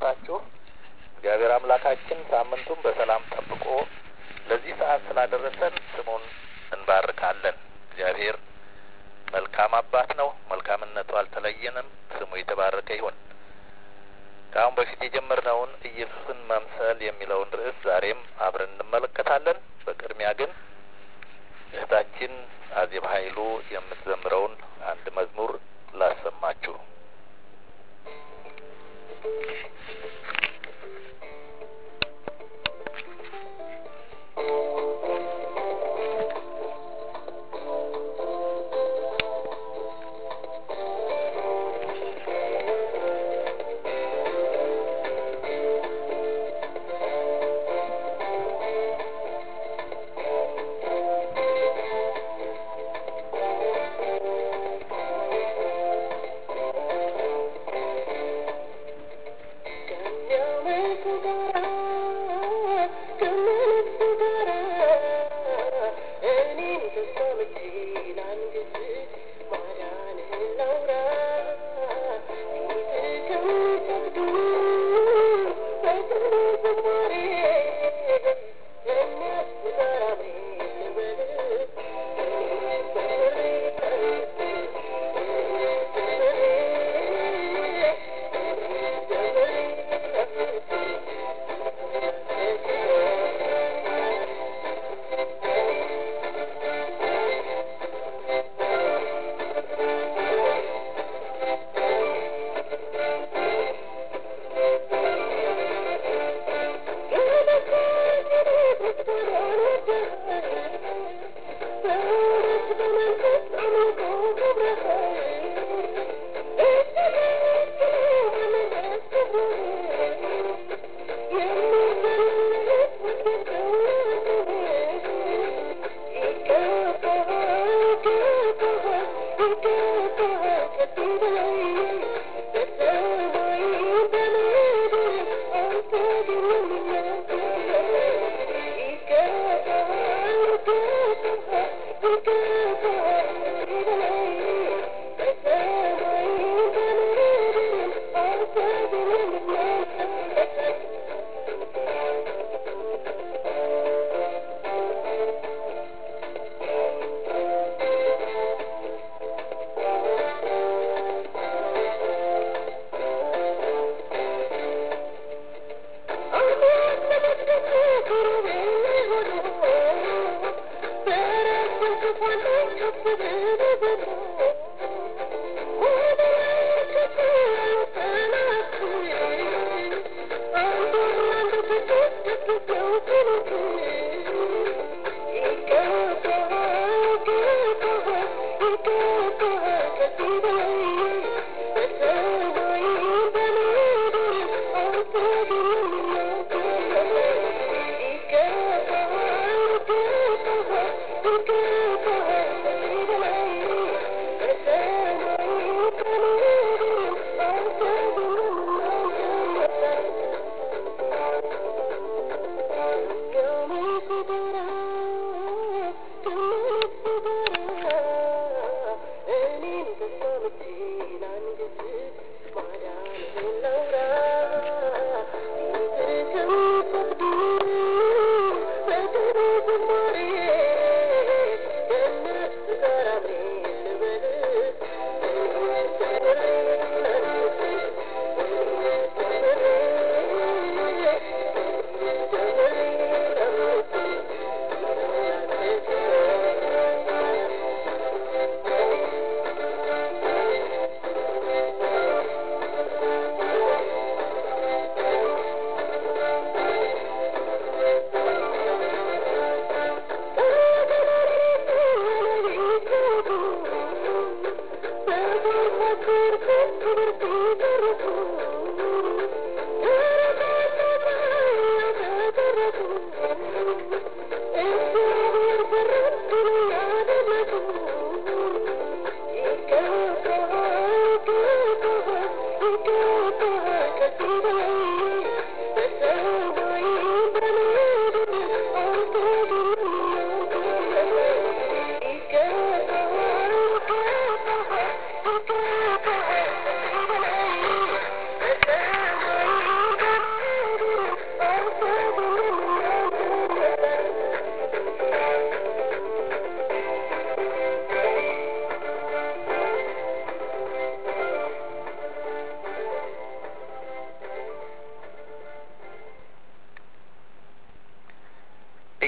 ሰነበታችሁ? እግዚአብሔር አምላካችን ሳምንቱን በሰላም ጠብቆ ለዚህ ሰዓት ስላደረሰን ስሙን እንባርካለን። እግዚአብሔር መልካም አባት ነው። መልካምነቱ አልተለየንም። ስሙ የተባረከ ይሁን። ከአሁን በፊት የጀመርነውን ኢየሱስን መምሰል የሚለውን ርዕስ ዛሬም አብረን እንመለከታለን። በቅድሚያ ግን እህታችን አዜብ ኃይሉ የምትዘምረውን አንድ መዝሙር ላሰማችሁ።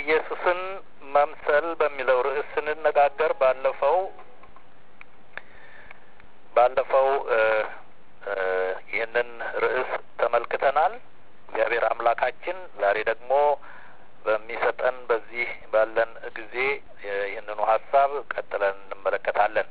ኢየሱስን መምሰል በሚለው ርዕስ ስንነጋገር ባለፈው ባለፈው ይህንን ርዕስ ተመልክተናል። እግዚአብሔር አምላካችን ዛሬ ደግሞ በሚሰጠን በዚህ ባለን ጊዜ ይህንኑ ሀሳብ ቀጥለን እንመለከታለን።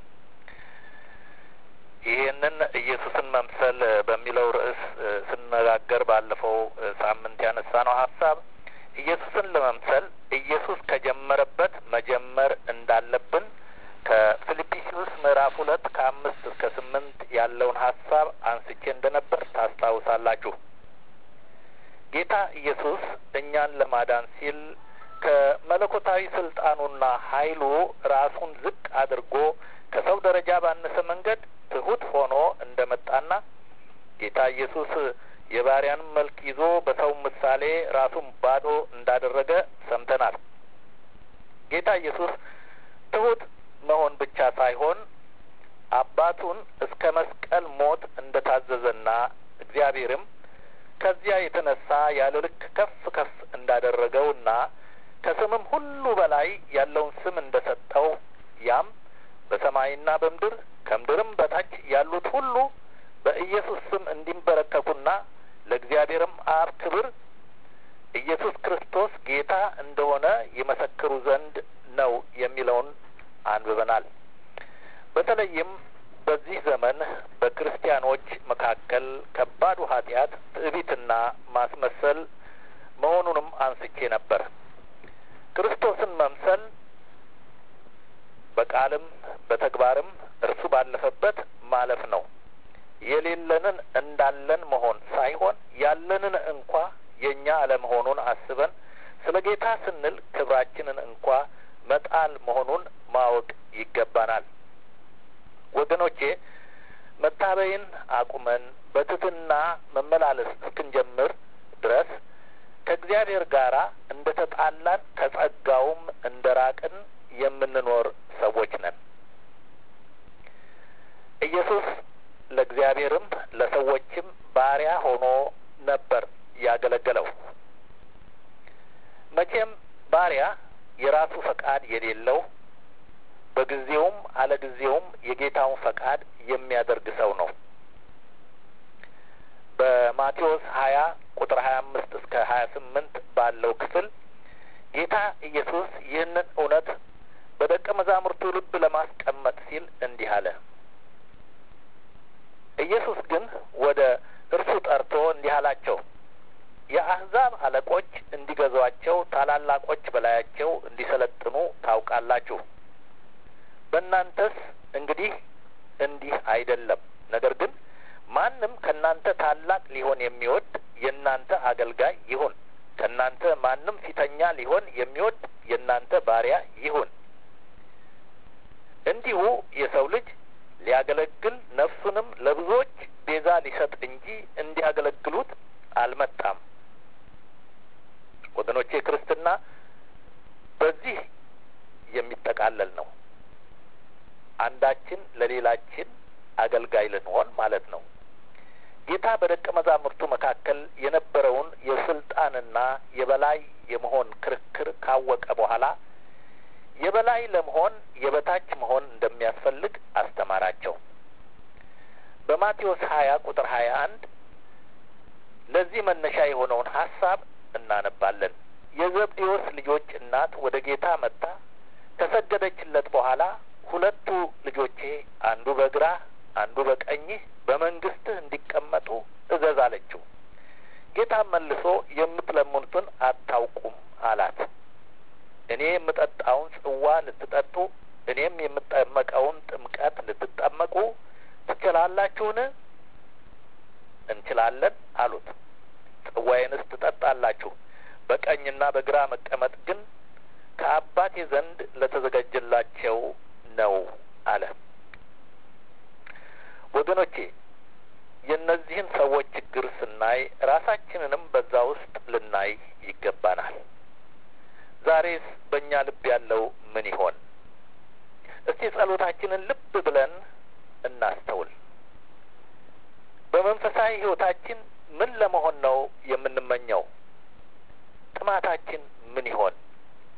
ይህንን ኢየሱስን መምሰል በሚለው ርዕስ ስነጋገር ባለፈው ሳምንት ያነሳነው ሀሳብ ኢየሱስን ለመምሰል ኢየሱስ ከጀመረበት መጀመር እንዳለብን ከፊልጵስዩስ ምዕራፍ ሁለት ከአምስት እስከ ስምንት ያለውን ሀሳብ አንስቼ እንደነበር ታስታውሳላችሁ። ጌታ ኢየሱስ እኛን ለማዳን ሲል ከመለኮታዊ ስልጣኑና ኃይሉ ራሱን ዝቅ አድርጎ ከሰው ደረጃ ባነሰ መንገድ ትሁት ሆኖ እንደመጣና ጌታ ኢየሱስ የባሪያንም መልክ ይዞ በሰው ምሳሌ ራሱን ባዶ እንዳደረገ ሰምተናል። ጌታ ኢየሱስ ትሁት መሆን ብቻ ሳይሆን አባቱን እስከ መስቀል ሞት እንደ ታዘዘና እግዚአብሔርም ከዚያ የተነሳ ያለ ልክ ከፍ ከፍ እንዳደረገውና ከስምም ሁሉ በላይ ያለውን ስም እንደ ሰጠው ያም በሰማይና በምድር ከምድርም በታች ያሉት ሁሉ በኢየሱስ ስም እንዲንበረከኩና ለእግዚአብሔርም አብ ክብር ኢየሱስ ክርስቶስ ጌታ እንደሆነ ይመሰክሩ ዘንድ ነው የሚለውን አንብበናል። በተለይም በዚህ ዘመን በክርስቲያኖች መካከል ከባዱ ኃጢአት ትዕቢትና ማስመሰል መሆኑንም አንስቼ ነበር። ክርስቶስን መምሰል በቃልም በተግባርም እርሱ ባለፈበት ማለፍ ነው። የሌለንን እንዳለን መሆን ሳይሆን ያለንን እንኳ የእኛ አለመሆኑን አስበን ስለ ጌታ ስንል ክብራችንን እንኳ መጣል መሆኑን ማወቅ ይገባናል። ወገኖቼ መታበይን አቁመን በትህትና መመላለስ እስክንጀምር ድረስ ከእግዚአብሔር ጋር እንደ ተጣላን ከጸጋውም እንደ ራቅን የምንኖር ሰዎች ነን። ኢየሱስ ለእግዚአብሔርም ለሰዎችም ባሪያ ሆኖ ነበር ያገለገለው። መቼም ባሪያ የራሱ ፈቃድ የሌለው በጊዜውም አለጊዜውም የጌታውን ፈቃድ የሚያደርግ ሰው ነው። በማቴዎስ ሀያ ቁጥር ሀያ አምስት እስከ ሀያ ስምንት ባለው ክፍል ጌታ ኢየሱስ ይህንን እውነት በደቀ መዛሙርቱ ልብ ለማስቀመጥ ሲል እንዲህ አለ። ኢየሱስ ግን ወደ እርሱ ጠርቶ እንዲህ አላቸው፣ የአሕዛብ አለቆች እንዲገዟቸው፣ ታላላቆች በላያቸው እንዲሰለጥኑ ታውቃላችሁ። በእናንተስ እንግዲህ እንዲህ አይደለም። ነገር ግን ማንም ከእናንተ ታላቅ ሊሆን የሚወድ የእናንተ አገልጋይ ይሁን። ከእናንተ ማንም ፊተኛ ሊሆን የሚወድ የእናንተ ባሪያ ይሁን። እንዲሁ የሰው ልጅ ሊያገለግል ነፍሱንም ለብዙዎች ቤዛ ሊሰጥ እንጂ እንዲያገለግሉት አልመጣም። ወገኖቼ ክርስትና በዚህ የሚጠቃለል ነው። አንዳችን ለሌላችን አገልጋይ ልንሆን ማለት ነው። ጌታ በደቀ መዛሙርቱ መካከል የነበረውን የስልጣንና የበላይ የመሆን ክርክር ካወቀ በኋላ የበላይ ለመሆን የበታች መሆን እንደሚያስፈልግ አስተማራቸው። በማቴዎስ ሀያ ቁጥር ሀያ አንድ ለዚህ መነሻ የሆነውን ሀሳብ እናነባለን። የዘብዴዎስ ልጆች እናት ወደ ጌታ መጥታ ከሰገደችለት በኋላ ሁለቱ ልጆቼ አንዱ በግራህ አንዱ በቀኝህ በመንግስትህ እንዲቀመጡ እዘዝ አለችው። ጌታም መልሶ የምትለምኑትን አታውቁም አላት። እኔ የምጠጣውን ጽዋ ልትጠጡ እኔም የምጠመቀውን ጥምቀት ልትጠመቁ ትችላላችሁን? እንችላለን አሉት። ጽዋዬንስ ትጠጣላችሁ፣ በቀኝና በግራ መቀመጥ ግን ከአባቴ ዘንድ ለተዘጋጀላቸው ነው አለ። ወገኖቼ የእነዚህን ሰዎች ችግር ስናይ ራሳችንንም በዛ ውስጥ ልናይ ይገባናል። ዛሬስ በእኛ ልብ ያለው ምን ይሆን? እስቲ ጸሎታችንን ልብ ብለን እናስተውል። በመንፈሳዊ ሕይወታችን ምን ለመሆን ነው የምንመኘው? ጥማታችን ምን ይሆን?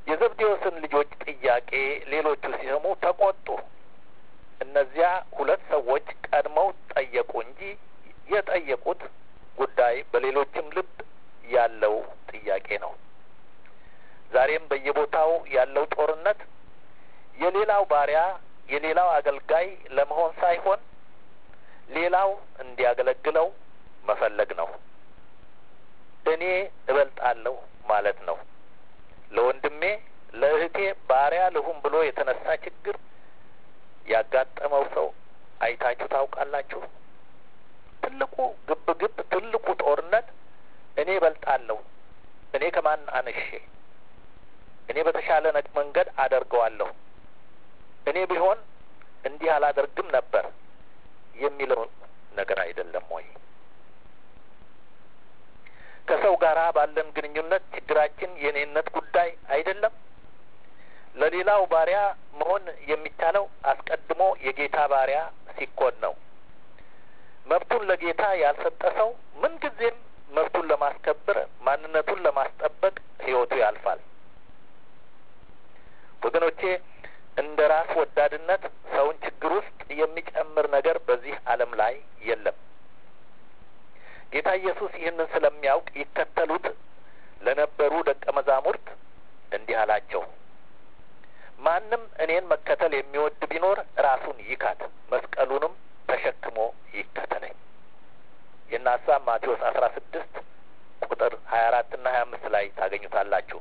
የዘብዴዎስን ልጆች ጥያቄ ሌሎቹ ሲሰሙ ተቆጡ። እነዚያ ሁለት ሰዎች ቀድመው ጠየቁ እንጂ የጠየቁት ጉዳይ በሌሎችም ልብ ያለው ጥያቄ ነው። ዛሬም በየቦታው ያለው ጦርነት የሌላው ባሪያ የሌላው አገልጋይ ለመሆን ሳይሆን ሌላው እንዲያገለግለው መፈለግ ነው። እኔ እበልጣለሁ ማለት ነው። ለወንድሜ ለእህቴ ባሪያ ልሁን ብሎ የተነሳ ችግር ያጋጠመው ሰው አይታችሁ ታውቃላችሁ? ትልቁ ግብ ግብ ትልቁ ጦርነት እኔ እበልጣለሁ፣ እኔ ከማን አንሼ፣ እኔ በተሻለ መንገድ አደርገዋለሁ፣ እኔ ቢሆን እንዲህ አላደርግም ነበር የሚለው ነገር አይደለም ወይ? ከሰው ጋር ባለን ግንኙነት ችግራችን የኔነት ጉዳይ አይደለም። ለሌላው ባሪያ መሆን የሚቻለው አስቀድሞ የጌታ ባሪያ ሲኮን ነው። መብቱን ለጌታ ያልሰጠ ሰው ምንጊዜም መብቱን ለማስከበር ማንነቱን ለማስጠበቅ ሕይወቱ ያልፋል። ወገኖቼ እንደ ራስ ወዳድነት ሰውን ችግር ውስጥ የሚጨምር ነገር በዚህ ዓለም ላይ የለም። ጌታ ኢየሱስ ይህንን ስለሚያውቅ ይከተሉት ለነበሩ ደቀ መዛሙርት እንዲህ አላቸው። ማንም እኔን መከተል የሚወድ ቢኖር ራሱን ይካድ፣ መስቀሉንም ተሸክሞ ይከተለኝ። ይህን ሀሳብ ማቴዎስ አስራ ስድስት ቁጥር ሀያ አራት እና ሀያ አምስት ላይ ታገኙታላችሁ።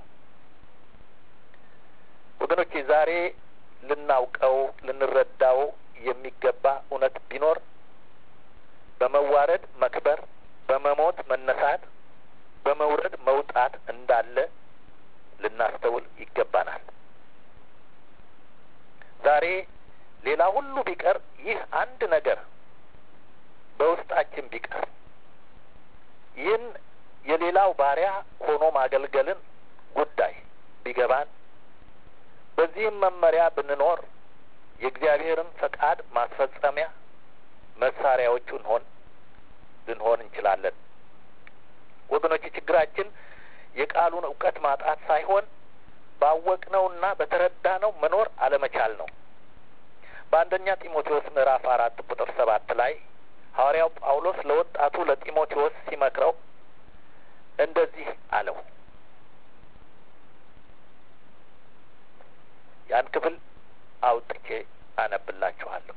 ወገኖቼ ዛሬ ልናውቀው ልንረዳው የሚገባ እውነት ቢኖር በመዋረድ መክበር፣ በመሞት መነሳት፣ በመውረድ መውጣት እንዳለ ልናስተውል ይገባናል። ዛሬ ሌላ ሁሉ ቢቀር ይህ አንድ ነገር በውስጣችን ቢቀር ይህን የሌላው ባሪያ ሆኖ ማገልገልን ጉዳይ ቢገባን በዚህም መመሪያ ብንኖር የእግዚአብሔርን ፈቃድ ማስፈጸሚያ መሳሪያዎቹን ሆን ልንሆን እንችላለን። ወገኖች ችግራችን የቃሉን እውቀት ማጣት ሳይሆን ባወቅነውና በተረዳነው መኖር አለመቻል ነው። በአንደኛ ጢሞቴዎስ ምዕራፍ አራት ቁጥር ሰባት ላይ ሐዋርያው ጳውሎስ ለወጣቱ ለጢሞቴዎስ ሲመክረው እንደዚህ አለው። ያን ክፍል አውጥቼ አነብላችኋለሁ።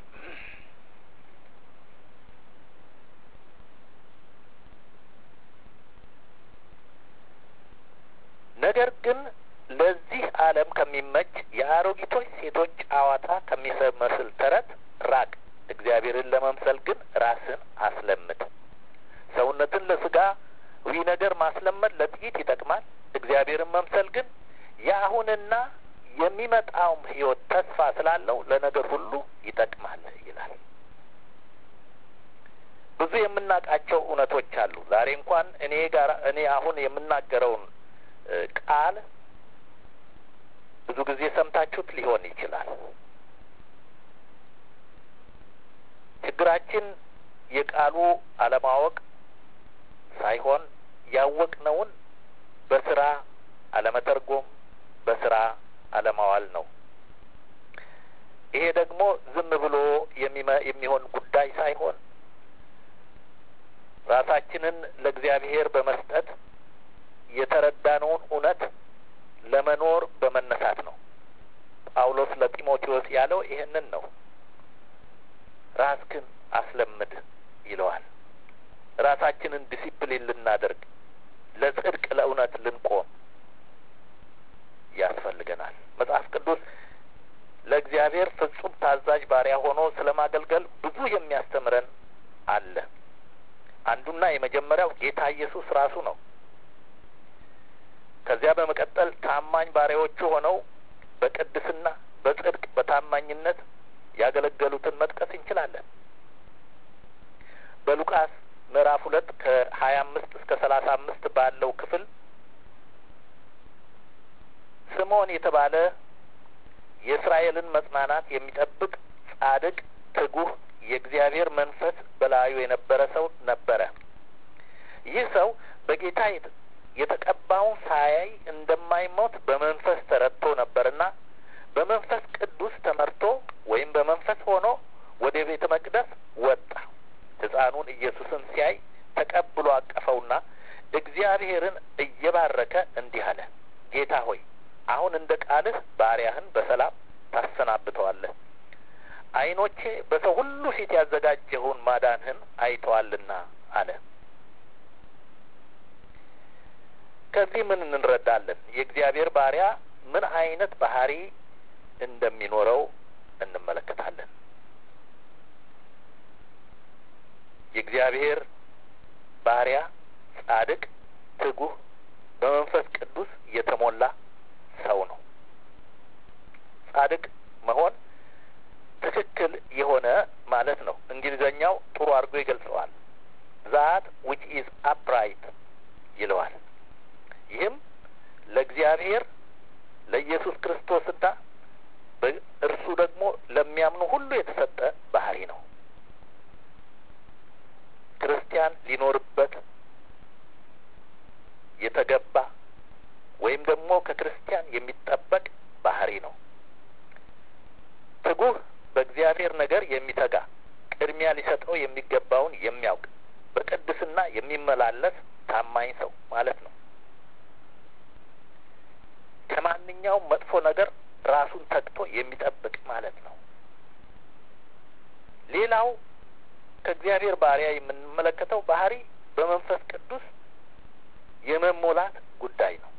ነገር ግን ለዚህ ዓለም ከሚመች የአሮጊቶች ሴቶች ጨዋታ ከሚመስል ተረት ራቅ። እግዚአብሔርን ለመምሰል ግን ራስን አስለምድ። ሰውነትን ለስጋዊ ነገር ማስለመድ ለጥቂት ይጠቅማል። እግዚአብሔርን መምሰል ግን የአሁንና የሚመጣውም ሕይወት ተስፋ ስላለው ለነገር ሁሉ ይጠቅማል ይላል። ብዙ የምናውቃቸው እውነቶች አሉ። ዛሬ እንኳን እኔ ጋር እኔ አሁን የምናገረውን ቃል ብዙ ጊዜ ሰምታችሁት ሊሆን ይችላል። ችግራችን የቃሉ አለማወቅ ሳይሆን ያወቅነውን በስራ አለመተርጎም፣ በስራ አለማዋል ነው። ይሄ ደግሞ ዝም ብሎ የሚሆን ጉዳይ ሳይሆን ራሳችንን ለእግዚአብሔር በመስጠት የተረዳነውን እውነት ለመኖር በመነሳት ነው። ጳውሎስ ለጢሞቴዎስ ያለው ይህንን ነው። ራስክን አስለምድ ይለዋል። ራሳችንን ዲሲፕሊን ልናደርግ ለጽድቅ ለእውነት ልንቆም ያስፈልገናል። መጽሐፍ ቅዱስ ለእግዚአብሔር ፍጹም ታዛዥ ባሪያ ሆኖ ስለ ማገልገል ብዙ የሚያስተምረን አለ። አንዱና የመጀመሪያው ጌታ ኢየሱስ ራሱ ነው። ከዚያ በመቀጠል ታማኝ ባሪያዎቹ ሆነው በቅድስና በጽድቅ በታማኝነት ያገለገሉትን መጥቀስ እንችላለን። በሉቃስ ምዕራፍ ሁለት ከሀያ አምስት እስከ ሰላሳ አምስት ባለው ክፍል ስምዖን የተባለ የእስራኤልን መጽናናት የሚጠብቅ ጻድቅ፣ ትጉህ የእግዚአብሔር መንፈስ በላዩ የነበረ ሰው ነበረ። ይህ ሰው በጌታ የተቀባውን ሳያይ እንደማይሞት በመንፈስ ተረድቶ ነበርና በመንፈስ ቅዱስ ተመርቶ ወይም በመንፈስ ሆኖ ወደ ቤተ መቅደስ ወጣ። ሕፃኑን ኢየሱስን ሲያይ ተቀብሎ አቀፈውና እግዚአብሔርን እየባረከ እንዲህ አለ፣ ጌታ ሆይ አሁን እንደ ቃልህ ባሪያህን በሰላም ታሰናብተዋለህ። ዓይኖቼ በሰው ሁሉ ፊት ያዘጋጀኸውን ማዳንህን አይተዋልና አለ። ከዚህ ምን እንረዳለን? የእግዚአብሔር ባሪያ ምን አይነት ባህሪ እንደሚኖረው እንመለከታለን። የእግዚአብሔር ባሪያ ጻድቅ፣ ትጉህ፣ በመንፈስ ቅዱስ የተሞላ ሰው ነው። ጻድቅ መሆን ትክክል የሆነ ማለት ነው። እንግሊዘኛው ጥሩ አድርጎ ይገልጸዋል። ዛት ዊች ኢዝ አፕራይት ይለዋል። ይህም ለእግዚአብሔር ለኢየሱስ ክርስቶስና እርሱ ደግሞ ለሚያምኑ ሁሉ የተሰጠ ባህሪ ነው። ክርስቲያን ሊኖርበት የተገባ ወይም ደግሞ ከክርስቲያን የሚጠበቅ ባህሪ ነው። ትጉህ በእግዚአብሔር ነገር የሚተጋ ቅድሚያ ሊሰጠው የሚገባውን የሚያውቅ በቅድስና የሚመላለስ ታማኝ ሰው ማለት ነው። ከማንኛውም መጥፎ ነገር ራሱን ተግቶ የሚጠብቅ ማለት ነው። ሌላው ከእግዚአብሔር ባሪያ የምንመለከተው ባህሪ በመንፈስ ቅዱስ የመሞላት ጉዳይ ነው።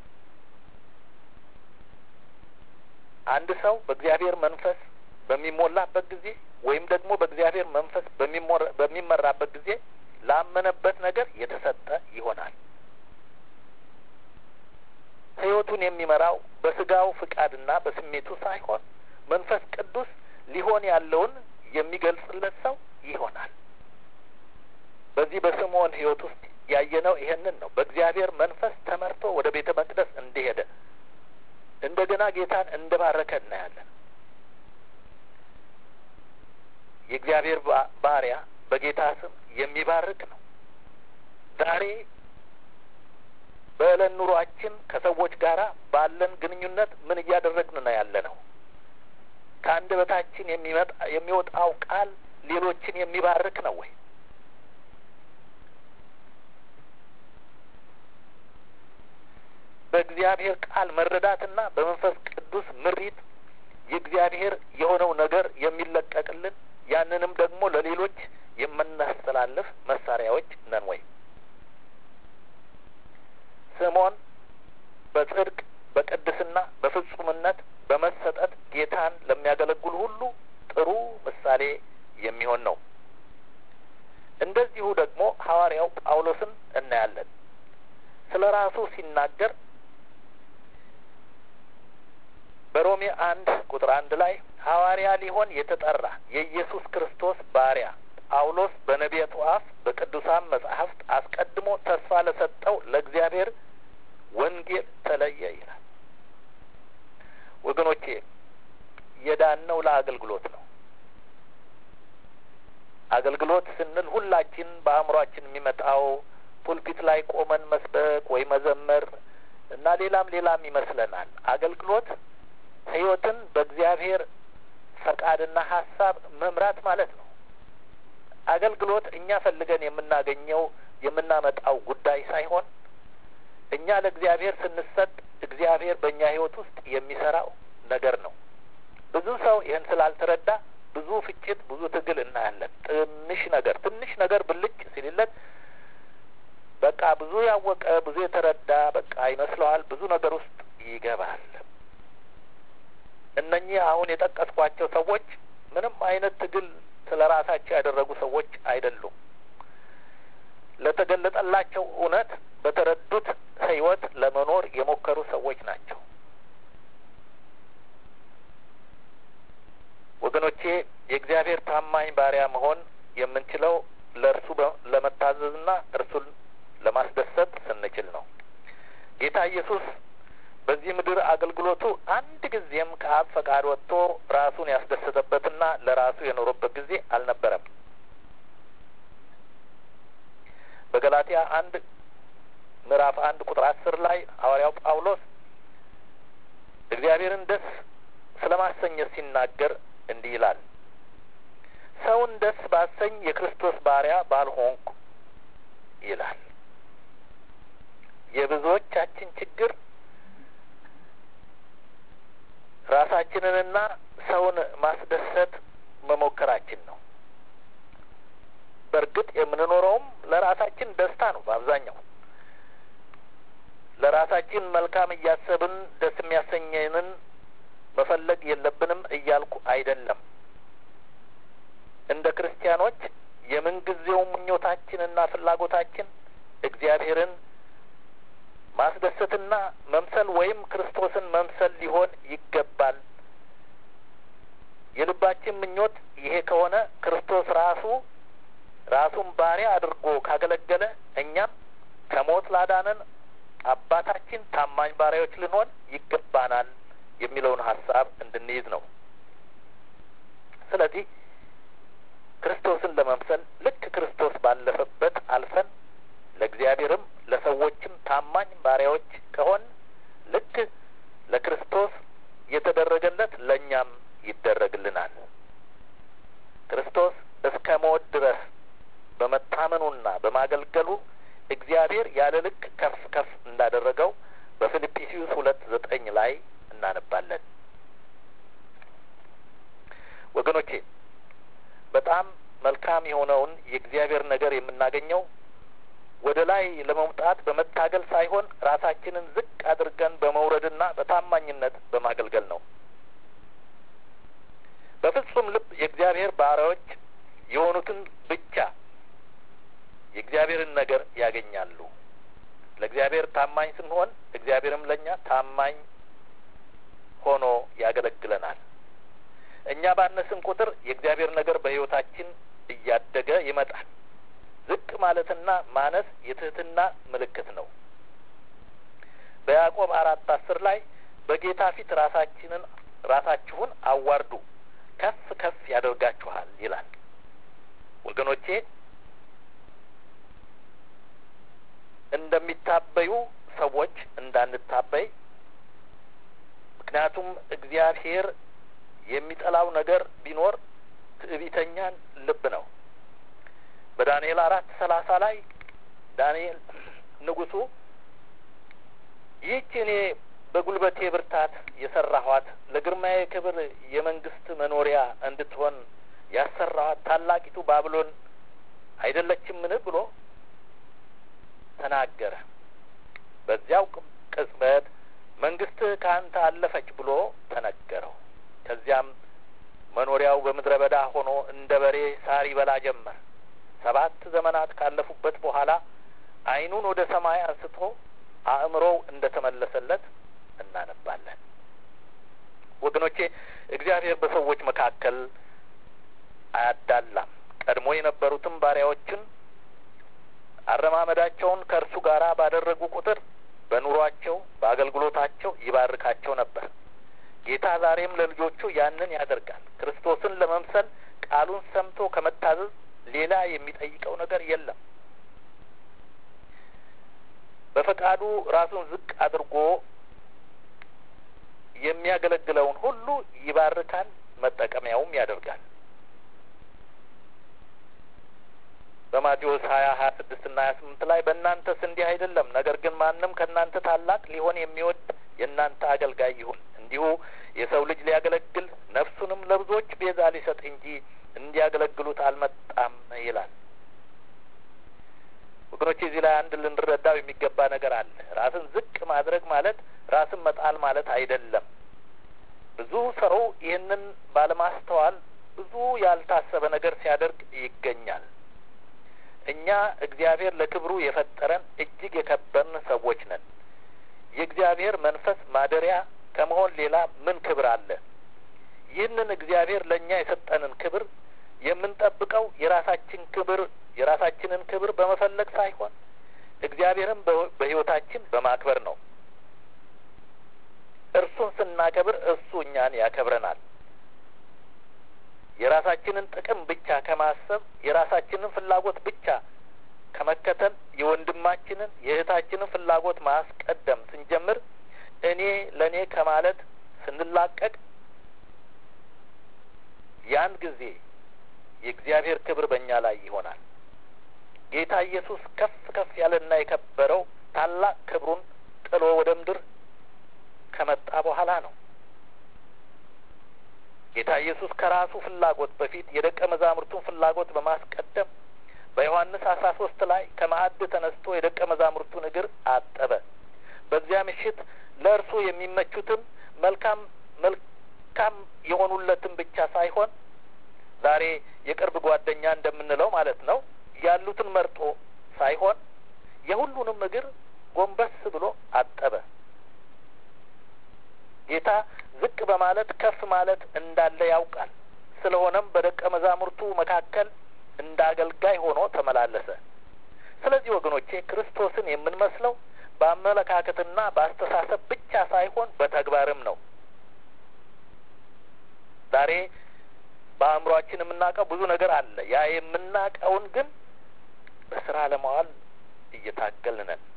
አንድ ሰው በእግዚአብሔር መንፈስ በሚሞላበት ጊዜ ወይም ደግሞ በእግዚአብሔር መንፈስ በሚመራበት ጊዜ ላመነበት ነገር የተሰጠ ይሆናል። ሕይወቱን የሚመራው በስጋው ፍቃድና በስሜቱ ሳይሆን መንፈስ ቅዱስ ሊሆን ያለውን የሚገልጽለት ሰው ይሆናል። በዚህ በስምዖን ሕይወት ውስጥ ያየነው ይሄንን ነው። በእግዚአብሔር መንፈስ ተመርቶ ወደ ቤተ መቅደስ እንደሄደ እንደገና ጌታን እንደባረከ እናያለን። የእግዚአብሔር ባሪያ በጌታ ስም የሚባርክ ነው። ዛሬ በዕለት ኑሯችን ከሰዎች ጋር ባለን ግንኙነት ምን እያደረግን ነው ያለ ነው? ከአንደበታችን የሚመጣ የሚወጣው ቃል ሌሎችን የሚባርክ ነው ወይ? በእግዚአብሔር ቃል መረዳትና በመንፈስ ቅዱስ ምሪት የእግዚአብሔር የሆነው ነገር የሚለቀቅልን ያንንም ደግሞ ለሌሎች የምናስተላልፍ መሳሪያዎች ነን ወይ? ስምዖን በጽድቅ በቅድስና በፍጹምነት በመሰጠት ጌታን ለሚያገለግሉ ሁሉ ጥሩ ምሳሌ የሚሆን ነው። እንደዚሁ ደግሞ ሐዋርያው ጳውሎስን እናያለን። ስለ ራሱ ሲናገር በሮሜ አንድ ቁጥር አንድ ላይ ሐዋርያ ሊሆን የተጠራ የኢየሱስ ክርስቶስ ባሪያ ጳውሎስ በነቢያቱ አፍ በቅዱሳን መጻሕፍት አስቀድሞ ተስፋ ለሰጠው ለእግዚአብሔር ወንጌል ተለየ ይላል። ወገኖቼ የዳነው ለአገልግሎት ነው። አገልግሎት ስንል ሁላችን በአእምሯችን የሚመጣው ፑልፒት ላይ ቆመን መስበክ ወይ መዘመር እና ሌላም ሌላም ይመስለናል። አገልግሎት ሕይወትን በእግዚአብሔር ፈቃድና ሀሳብ መምራት ማለት ነው። አገልግሎት እኛ ፈልገን የምናገኘው የምናመጣው ጉዳይ ሳይሆን እኛ ለእግዚአብሔር ስንሰጥ እግዚአብሔር በእኛ ሕይወት ውስጥ የሚሰራው ነገር ነው። ብዙ ሰው ይህን ስላልተረዳ ብዙ ፍጭት፣ ብዙ ትግል እናያለን። ትንሽ ነገር ትንሽ ነገር ብልጭ ሲልለት በቃ ብዙ ያወቀ ብዙ የተረዳ በቃ ይመስለዋል። ብዙ ነገር ውስጥ ይገባል። እነኚህ አሁን የጠቀስኳቸው ሰዎች ምንም አይነት ትግል ስለ ራሳቸው ያደረጉ ሰዎች አይደሉም። ለተገለጠላቸው እውነት በተረዱት ሕይወት ለመኖር የሞከሩ ሰዎች ናቸው። ወገኖቼ የእግዚአብሔር ታማኝ ባሪያ መሆን የምንችለው ለእርሱ ለመታዘዝና እርሱን ለማስደሰት ስንችል ነው። ጌታ ኢየሱስ በዚህ ምድር አገልግሎቱ አንድ ጊዜም ከአብ ፈቃድ ወጥቶ ራሱን ያስደሰተበትና ለራሱ የኖረበት ጊዜ አልነበረም። በገላትያ አንድ ምዕራፍ አንድ ቁጥር አስር ላይ ሐዋርያው ጳውሎስ እግዚአብሔርን ደስ ስለ ማሰኘት ሲናገር እንዲህ ይላል፣ ሰውን ደስ ባሰኝ የክርስቶስ ባሪያ ባልሆንኩ ይላል። የብዙዎቻችን ችግር ራሳችንንና ሰውን ማስደሰት መሞከራችን ነው። በእርግጥ የምንኖረውም ለራሳችን ደስታ ነው። በአብዛኛው ለራሳችን መልካም እያሰብን ደስ የሚያሰኘንን መፈለግ የለብንም እያልኩ አይደለም። እንደ ክርስቲያኖች የምንጊዜው ምኞታችንና ፍላጎታችን እግዚአብሔርን ማስደሰትና መምሰል ወይም ክርስቶስን መምሰል ሊሆን ይገባል። የልባችን ምኞት ይሄ ከሆነ ክርስቶስ ራሱ ራሱን ባሪያ አድርጎ ካገለገለ እኛም ከሞት ላዳነን አባታችን ታማኝ ባሪያዎች ልንሆን ይገባናል የሚለውን ሀሳብ እንድንይዝ ነው። ስለዚህ ክርስቶስን ለመምሰል ልክ ክርስቶስ ባለፈበት አልፈን ለእግዚአብሔርም ለሰዎችም ታማኝ ባሪያዎች ከሆን ልክ ለክርስቶስ የተደረገለት ለእኛም ይደረግልናል። ክርስቶስ እስከ ሞት ድረስ በመታመኑና በማገልገሉ እግዚአብሔር ያለ ልክ ከፍ ከፍ እንዳደረገው በፊልጵስዩስ ሁለት ዘጠኝ ላይ እናነባለን። ወገኖቼ በጣም መልካም የሆነውን የእግዚአብሔር ነገር የምናገኘው ወደ ላይ ለመውጣት በመታገል ሳይሆን ራሳችንን ዝቅ አድርገን በመውረድና በታማኝነት በማገልገል ነው። በፍጹም ልብ የእግዚአብሔር ባሪያዎች የሆኑትን ብቻ የእግዚአብሔርን ነገር ያገኛሉ። ለእግዚአብሔር ታማኝ ስንሆን እግዚአብሔርም ለእኛ ታማኝ ሆኖ ያገለግለናል። እኛ ባነስን ቁጥር የእግዚአብሔር ነገር በሕይወታችን እያደገ ይመጣል። ዝቅ ማለትና ማነስ የትህትና ምልክት ነው። በያዕቆብ አራት አስር ላይ በጌታ ፊት ራሳችንን ራሳችሁን አዋርዱ ከፍ ከፍ ያደርጋችኋል ይላል። ወገኖቼ እንደሚታበዩ ሰዎች እንዳንታበይ፣ ምክንያቱም እግዚአብሔር የሚጠላው ነገር ቢኖር ትዕቢተኛን ልብ ነው። በዳንኤል አራት ሰላሳ ላይ ዳንኤል ንጉሡ ይህች እኔ በጉልበቴ ብርታት የሰራኋት ለግርማዬ ክብር የመንግስት መኖሪያ እንድትሆን ያሰራኋት ታላቂቱ ባብሎን አይደለችምን ብሎ ተናገረ። በዚያው ቅጽበት መንግስትህ ከአንተ አለፈች ብሎ ተነገረው። ከዚያም መኖሪያው በምድረ በዳ ሆኖ እንደ በሬ ሳር ይበላ ጀመር። ሰባት ዘመናት ካለፉበት በኋላ ዓይኑን ወደ ሰማይ አንስቶ አእምሮው እንደ ተመለሰለት እናነባለን። ወገኖቼ እግዚአብሔር በሰዎች መካከል አያዳላም። ቀድሞ የነበሩትም ባሪያዎችን አረማመዳቸውን ከእርሱ ጋር ባደረጉ ቁጥር በኑሯቸው በአገልግሎታቸው ይባርካቸው ነበር። ጌታ ዛሬም ለልጆቹ ያንን ያደርጋል። ክርስቶስን ለመምሰል ቃሉን ሰምቶ ከመታዘዝ ሌላ የሚጠይቀው ነገር የለም። በፈቃዱ ራሱን ዝቅ አድርጎ የሚያገለግለውን ሁሉ ይባርካል፣ መጠቀሚያውም ያደርጋል። በማቴዎስ ሀያ ሀያ ስድስት ና ሀያ ስምንት ላይ በእናንተስ እንዲህ አይደለም፣ ነገር ግን ማንም ከእናንተ ታላቅ ሊሆን የሚወድ የእናንተ አገልጋይ ይሁን። እንዲሁ የሰው ልጅ ሊያገለግል ነፍሱንም ለብዙዎች ቤዛ ሊሰጥ እንጂ እንዲያገለግሉት አልመጣም ይላል። ወገኖች እዚህ ላይ አንድ ልንረዳው የሚገባ ነገር አለ። ራስን ዝቅ ማድረግ ማለት ራስን መጣል ማለት አይደለም። ብዙ ሰው ይህንን ባለማስተዋል ብዙ ያልታሰበ ነገር ሲያደርግ ይገኛል። እኛ እግዚአብሔር ለክብሩ የፈጠረን እጅግ የከበርን ሰዎች ነን። የእግዚአብሔር መንፈስ ማደሪያ ከመሆን ሌላ ምን ክብር አለ? ይህንን እግዚአብሔር ለእኛ የሰጠንን ክብር የምንጠብቀው የራሳችን ክብር የራሳችንን ክብር በመፈለግ ሳይሆን እግዚአብሔርን በሕይወታችን በማክበር ነው። እርሱን ስናከብር እሱ እኛን ያከብረናል። የራሳችንን ጥቅም ብቻ ከማሰብ የራሳችንን ፍላጎት ብቻ ከመከተል የወንድማችንን የእህታችንን ፍላጎት ማስቀደም ስንጀምር እኔ ለእኔ ከማለት ስንላቀቅ ያን ጊዜ የእግዚአብሔር ክብር በእኛ ላይ ይሆናል። ጌታ ኢየሱስ ከፍ ከፍ ያለና የከበረው ታላቅ ክብሩን ጥሎ ወደ ምድር ከመጣ በኋላ ነው። ጌታ ኢየሱስ ከራሱ ፍላጎት በፊት የደቀ መዛሙርቱን ፍላጎት በማስቀደም በዮሐንስ አስራ ሶስት ላይ ከማዕድ ተነስቶ የደቀ መዛሙርቱን እግር አጠበ። በዚያ ምሽት ለእርሱ የሚመቹትን መልካም መልካም የሆኑለትን ብቻ ሳይሆን ዛሬ የቅርብ ጓደኛ እንደምንለው ማለት ነው ያሉትን መርጦ ሳይሆን የሁሉንም እግር ጎንበስ ብሎ አጠበ። ጌታ ዝቅ በማለት ከፍ ማለት እንዳለ ያውቃል። ስለሆነም በደቀ መዛሙርቱ መካከል እንደ አገልጋይ ሆኖ ተመላለሰ። ስለዚህ ወገኖቼ ክርስቶስን የምንመስለው በአመለካከትና በአስተሳሰብ ብቻ ሳይሆን በተግባርም ነው። ዛሬ በአእምሯችን የምናውቀው ብዙ ነገር አለ። ያ የምናውቀውን ግን በስራ ለማዋል እየታገልን ነን።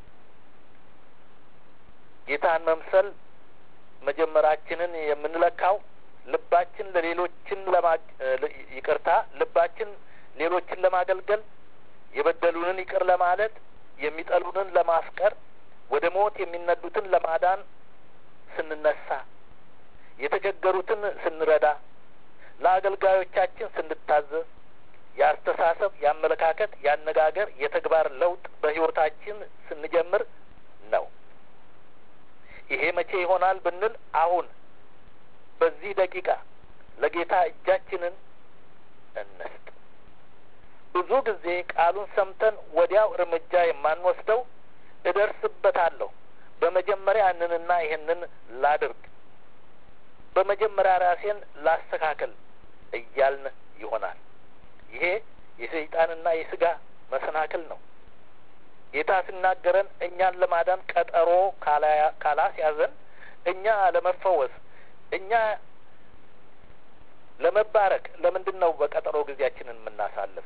ጌታን መምሰል መጀመራችንን የምንለካው ልባችን ለሌሎችን ለማ ይቅርታ ልባችን ሌሎችን ለማገልገል የበደሉንን ይቅር ለማለት የሚጠሉንን ለማፍቀር ወደ ሞት የሚነዱትን ለማዳን ስንነሳ የተቸገሩትን ስንረዳ ለአገልጋዮቻችን ስንታዘዝ የአስተሳሰብ፣ የአመለካከት፣ የአነጋገር፣ የተግባር ለውጥ በሕይወታችን ስንጀምር ነው። ይሄ መቼ ይሆናል ብንል አሁን በዚህ ደቂቃ ለጌታ እጃችንን እንስጥ። ብዙ ጊዜ ቃሉን ሰምተን ወዲያው እርምጃ የማንወስደው እደርስበታለሁ፣ በመጀመሪያ ያንንና ይህንን ላድርግ፣ በመጀመሪያ ራሴን ላስተካከል እያልን ይሆናል። ይሄ የሰይጣንና የስጋ መሰናክል ነው። ጌታ ሲናገረን እኛን ለማዳን ቀጠሮ ካላስያዘን እኛ ለመፈወስ እኛ ለመባረክ ለምንድን ነው በቀጠሮ ጊዜያችንን የምናሳልፍ?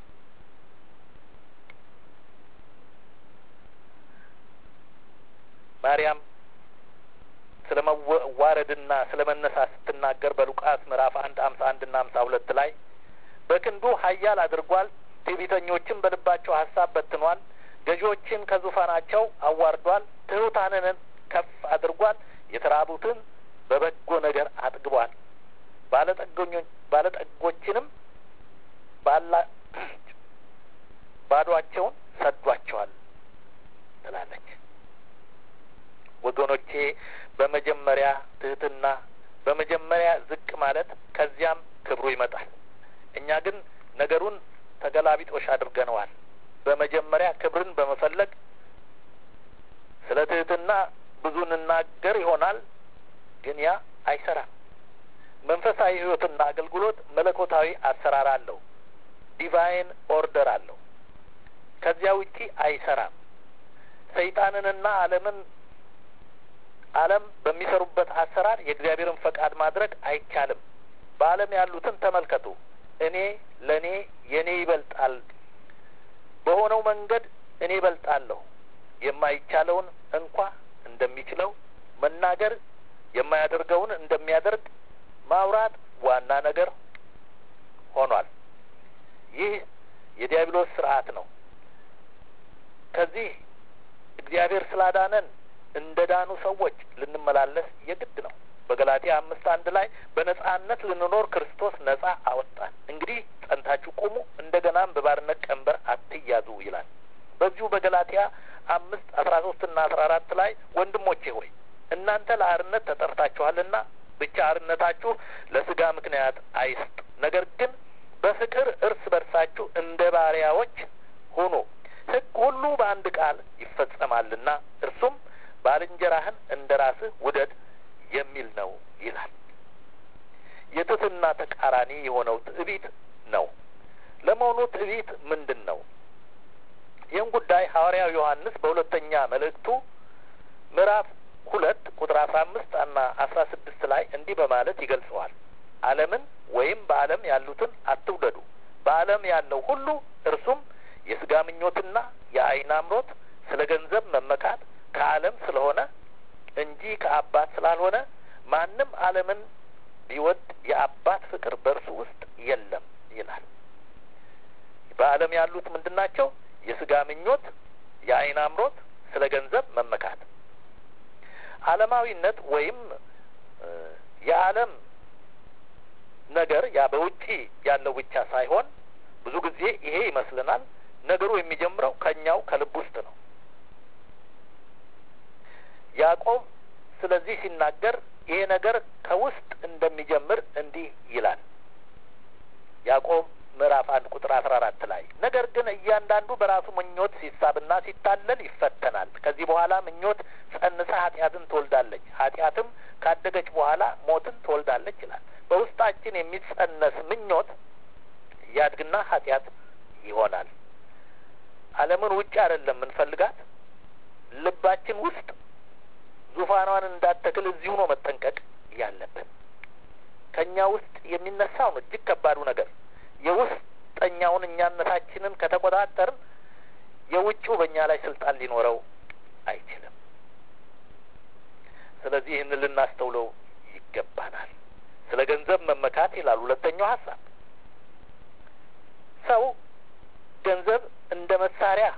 ማርያም ስለ መዋረድና ስለ መነሳት ስትናገር በሉቃስ ምዕራፍ አንድ አምሳ አንድና አምሳ ሁለት ላይ በክንዱ ኃያል አድርጓል፣ ትዕቢተኞችን በልባቸው ሀሳብ በትኗል፣ ገዢዎችን ከዙፋናቸው አዋርዷል፣ ትሑታንን ከፍ አድርጓል፣ የተራቡትን በበጎ ነገር አጥግቧል፣ ባለጠጎችንም ባላ ባዷቸውን ሰዷቸዋል ትላለች። ወገኖቼ በመጀመሪያ ትህትና፣ በመጀመሪያ ዝቅ ማለት ከዚያም ክብሩ ይመጣል። እኛ ግን ነገሩን ተገላቢጦሽ አድርገነዋል። በመጀመሪያ ክብርን በመፈለግ ስለ ትህትና ብዙ እንናገር ይሆናል፣ ግን ያ አይሰራም። መንፈሳዊ ሕይወትና አገልግሎት መለኮታዊ አሰራር አለው፣ ዲቫይን ኦርደር አለው። ከዚያ ውጪ አይሰራም። ሰይጣንንና ዓለምን ዓለም በሚሰሩበት አሰራር የእግዚአብሔርን ፈቃድ ማድረግ አይቻልም። በዓለም ያሉትን ተመልከቱ። እኔ ለእኔ የእኔ ይበልጣል በሆነው መንገድ እኔ ይበልጣለሁ። የማይቻለውን እንኳ እንደሚችለው መናገር፣ የማያደርገውን እንደሚያደርግ ማውራት ዋና ነገር ሆኗል። ይህ የዲያብሎስ ስርዓት ነው። ከዚህ እግዚአብሔር ስላዳነን እንደ ዳኑ ሰዎች ልንመላለስ የግድ ነው። በገላትያ አምስት አንድ ላይ በነጻነት ልንኖር ክርስቶስ ነጻ አወጣን፣ እንግዲህ ጸንታችሁ ቁሙ፣ እንደገናም በባርነት ቀንበር አትያዙ ይላል። በዚሁ በገላትያ አምስት አስራ ሶስት ና አስራ አራት ላይ ወንድሞቼ ሆይ እናንተ ለአርነት ተጠርታችኋልና ብቻ አርነታችሁ ለስጋ ምክንያት አይስጥ፣ ነገር ግን በፍቅር እርስ በርሳችሁ እንደ ባሪያዎች ሁኑ። ሕግ ሁሉ በአንድ ቃል ይፈጸማልና እርሱም ባልንጀራህን እንደ ራስህ ውደድ የሚል ነው ይላል። የትህትና ተቃራኒ የሆነው ትዕቢት ነው። ለመሆኑ ትዕቢት ምንድን ነው? ይህን ጉዳይ ሐዋርያው ዮሐንስ በሁለተኛ መልእክቱ ምዕራፍ ሁለት ቁጥር አስራ አምስት እና አስራ ስድስት ላይ እንዲህ በማለት ይገልጸዋል። ዓለምን ወይም በዓለም ያሉትን አትውደዱ። በዓለም ያለው ሁሉ እርሱም የስጋ ምኞትና የዓይን አምሮት፣ ስለ ገንዘብ መመካት ከዓለም ስለሆነ እንጂ ከአባት ስላልሆነ ማንም ዓለምን ቢወድ የአባት ፍቅር በእርሱ ውስጥ የለም ይላል። በዓለም ያሉት ምንድን ናቸው? የስጋ ምኞት፣ የዓይን አምሮት፣ ስለ ገንዘብ መመካት። ዓለማዊነት ወይም የዓለም ነገር ያ በውጪ ያለው ብቻ ሳይሆን ብዙ ጊዜ ይሄ ይመስልናል። ነገሩ የሚጀምረው ከኛው ከልብ ውስጥ ነው። ያዕቆብ ስለዚህ ሲናገር ይሄ ነገር ከውስጥ እንደሚጀምር እንዲህ ይላል። ያዕቆብ ምዕራፍ አንድ ቁጥር አስራ አራት ላይ ነገር ግን እያንዳንዱ በራሱ ምኞት ሲሳብና ሲታለል ይፈተናል። ከዚህ በኋላ ምኞት ጸንሳ ኃጢአትን ትወልዳለች፣ ኃጢአትም ካደገች በኋላ ሞትን ትወልዳለች ይላል። በውስጣችን የሚጸነስ ምኞት ያድግና ኃጢአት ይሆናል። ዓለምን ውጭ አይደለም የምንፈልጋት ልባችን ውስጥ ዙፋኗን እንዳተክል እዚሁ ነው መጠንቀቅ ያለብን። ከእኛ ውስጥ የሚነሳው ነው እጅግ ከባዱ ነገር። የውስጠኛውን እኛነታችንን ከተቆጣጠርን የውጭው በእኛ ላይ ስልጣን ሊኖረው አይችልም። ስለዚህ ይህን ልናስተውለው ይገባናል። ስለ ገንዘብ መመካት ይላል ሁለተኛው ሀሳብ። ሰው ገንዘብ እንደ መሳሪያ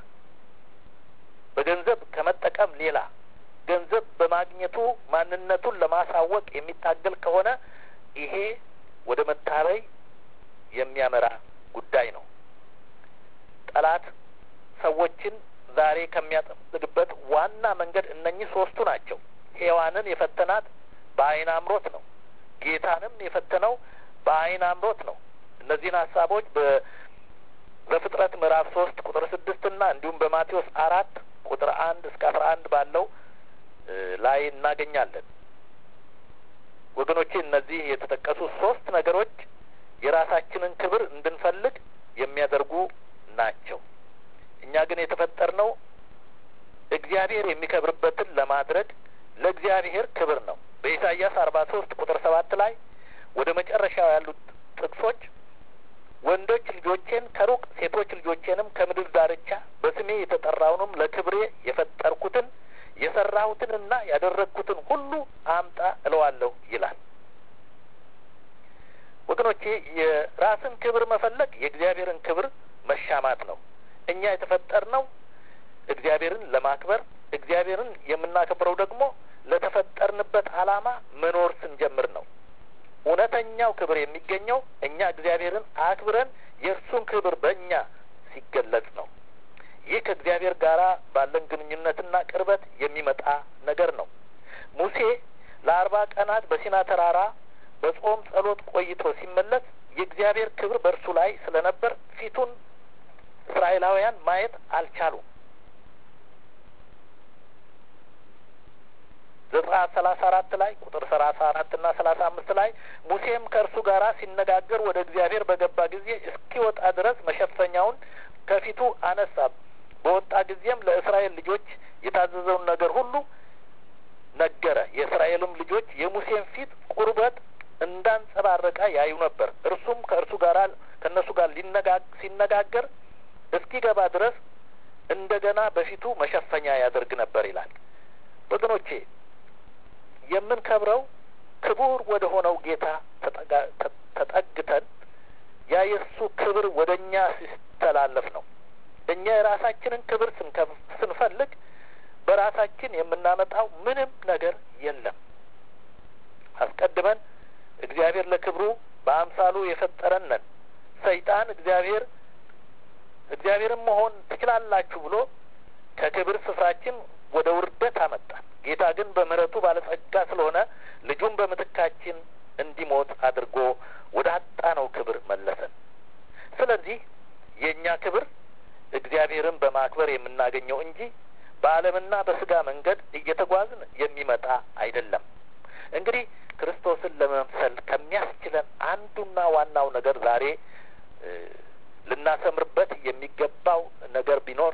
በገንዘብ ከመጠቀም ሌላ ገንዘብ በማግኘቱ ማንነቱን ለማሳወቅ የሚታገል ከሆነ ይሄ ወደ መታበይ የሚያመራ ጉዳይ ነው። ጠላት ሰዎችን ዛሬ ከሚያጠምድበት ዋና መንገድ እነኚህ ሶስቱ ናቸው። ሔዋንን የፈተናት በዓይን አምሮት ነው። ጌታንም የፈተነው በዓይን አምሮት ነው። እነዚህን ሀሳቦች በዘፍጥረት ምዕራፍ ሶስት ቁጥር ስድስት እና እንዲሁም በማቴዎስ አራት ቁጥር አንድ እስከ አስራ አንድ ባለው ላይ እናገኛለን። ወገኖቼ እነዚህ የተጠቀሱ ሶስት ነገሮች የራሳችንን ክብር እንድንፈልግ የሚያደርጉ ናቸው። እኛ ግን የተፈጠርነው እግዚአብሔር የሚከብርበትን ለማድረግ ለእግዚአብሔር ክብር ነው። በኢሳይያስ አርባ ሶስት ቁጥር ሰባት ላይ ወደ መጨረሻው ያሉት ጥቅሶች ወንዶች ልጆቼን ከሩቅ ሴቶች ልጆቼንም ከምድር ዳርቻ በስሜ የተጠራውንም ለክብሬ የፈጠርኩትን የሰራሁትንና ያደረግኩትን ሁሉ አምጣ እለዋለሁ ይላል። ወገኖቼ የራስን ክብር መፈለግ የእግዚአብሔርን ክብር መሻማት ነው። እኛ የተፈጠርነው እግዚአብሔርን ለማክበር እግዚአብሔርን የምናከብረው ደግሞ ለተፈጠርንበት ዓላማ መኖር ስንጀምር ነው። እውነተኛው ክብር የሚገኘው እኛ እግዚአብሔርን አክብረን የእርሱን ክብር በእኛ ሲገለጽ ነው። ይህ ከእግዚአብሔር ጋር ባለን ግንኙነትና ቅርበት የሚመጣ ነገር ነው። ሙሴ ለአርባ ቀናት በሲና ተራራ በጾም ጸሎት ቆይቶ ሲመለስ የእግዚአብሔር ክብር በእርሱ ላይ ስለነበር ፊቱን እስራኤላውያን ማየት አልቻሉም። ዘጸአት ሰላሳ አራት ላይ ቁጥር ሰላሳ አራት እና ሰላሳ አምስት ላይ ሙሴም ከእርሱ ጋር ሲነጋገር ወደ እግዚአብሔር በገባ ጊዜ እስኪወጣ ድረስ መሸፈኛውን ከፊቱ አነሳ። በወጣ ጊዜም ለእስራኤል ልጆች የታዘዘውን ነገር ሁሉ ነገረ። የእስራኤልም ልጆች የሙሴን ፊት ቁርበት እንዳንጸባረቀ ያዩ ነበር። እርሱም ከእርሱ ጋር ከእነሱ ጋር ሲነጋገር እስኪገባ ድረስ እንደገና በፊቱ መሸፈኛ ያደርግ ነበር ይላል። ወገኖቼ የምንከብረው ክቡር ወደ ሆነው ጌታ ተጠግተን ያ የእሱ ክብር ወደ እኛ ሲተላለፍ ነው። እኛ የራሳችንን ክብር ስንፈልግ በራሳችን የምናመጣው ምንም ነገር የለም። አስቀድመን እግዚአብሔር ለክብሩ በአምሳሉ የፈጠረን ነን። ሰይጣን እግዚአብሔር እግዚአብሔርን መሆን ትችላላችሁ ብሎ ከክብር ስፍራችን ወደ ውርደት አመጣን። ጌታ ግን በምሕረቱ ባለጸጋ ስለሆነ ልጁን በምትካችን እንዲሞት አድርጎ ወደ አጣነው ክብር መለሰን። ስለዚህ የእኛ ክብር እግዚአብሔርን በማክበር የምናገኘው እንጂ በዓለምና በስጋ መንገድ እየተጓዝን የሚመጣ አይደለም። እንግዲህ ክርስቶስን ለመምሰል ከሚያስችለን አንዱና ዋናው ነገር ዛሬ ልናሰምርበት የሚገባው ነገር ቢኖር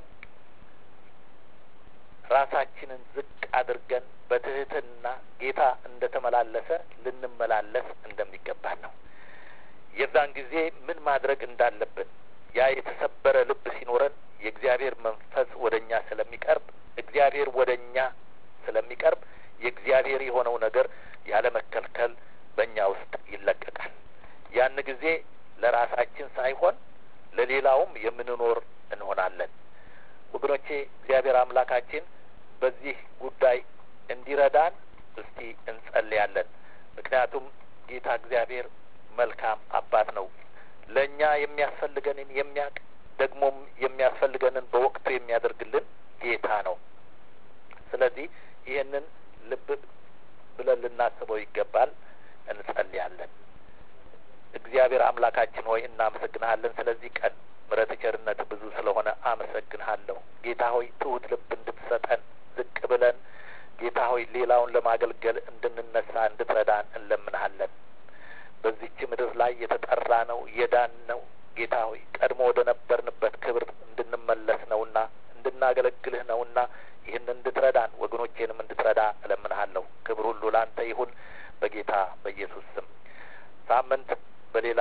ራሳችንን ዝቅ አድርገን በትህትና ጌታ እንደ ተመላለሰ ልንመላለስ እንደሚገባን ነው። የዛን ጊዜ ምን ማድረግ እንዳለብን ያ የተሰበረ ልብ ሲኖረን የእግዚአብሔር መንፈስ ወደ እኛ ስለሚቀርብ እግዚአብሔር ወደ እኛ ስለሚቀርብ የእግዚአብሔር የሆነው ነገር ያለ መከልከል በእኛ ውስጥ ይለቀቃል። ያን ጊዜ ለራሳችን ሳይሆን ለሌላውም የምንኖር እንሆናለን። ወገኖቼ እግዚአብሔር አምላካችን በዚህ ጉዳይ እንዲረዳን እስቲ እንጸልያለን። ምክንያቱም ጌታ እግዚአብሔር መልካም አባት ነው። ለእኛ የሚያስፈልገንን የሚያውቅ ደግሞም የሚያስፈልገንን በወቅቱ የሚያደርግልን ጌታ ነው። ስለዚህ ይህንን ልብ ብለን ልናስበው ይገባል። እንጸልያለን። እግዚአብሔር አምላካችን ሆይ እናመሰግንሃለን ስለዚህ ቀን ምሕረት ቸርነት ብዙ ስለሆነ አመሰግንሃለሁ። ጌታ ሆይ ትሁት ልብ እንድትሰጠን ዝቅ ብለን ጌታ ሆይ ሌላውን ለማገልገል እንድንነሳ እንድትረዳን እንለምንሃለን። በዚች ምድር ላይ የተጠራ ነው የዳን ነው ጌታ ሆይ ቀድሞ ወደ ነበርንበት ክብር እንድንመለስ ነውና እንድናገለግልህ ነውና ይህን እንድትረዳን ወገኖቼንም እንድትረዳ እለምንሃለሁ። ክብር ሁሉ ለአንተ ይሁን በጌታ በኢየሱስ ስም። ሳምንት በሌላ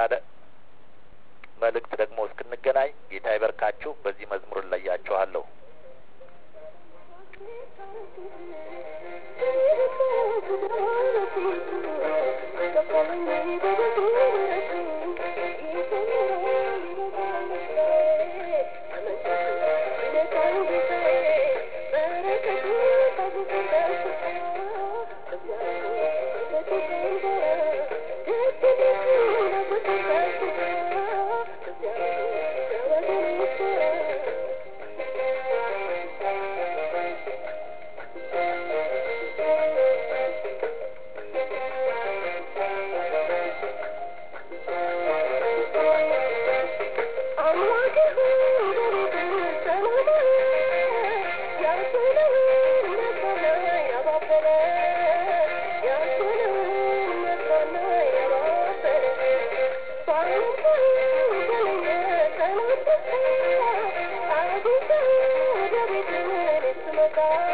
መልእክት ደግሞ እስክንገናኝ ጌታ ይበርካችሁ። በዚህ መዝሙር እለያችኋለሁ። Thank you.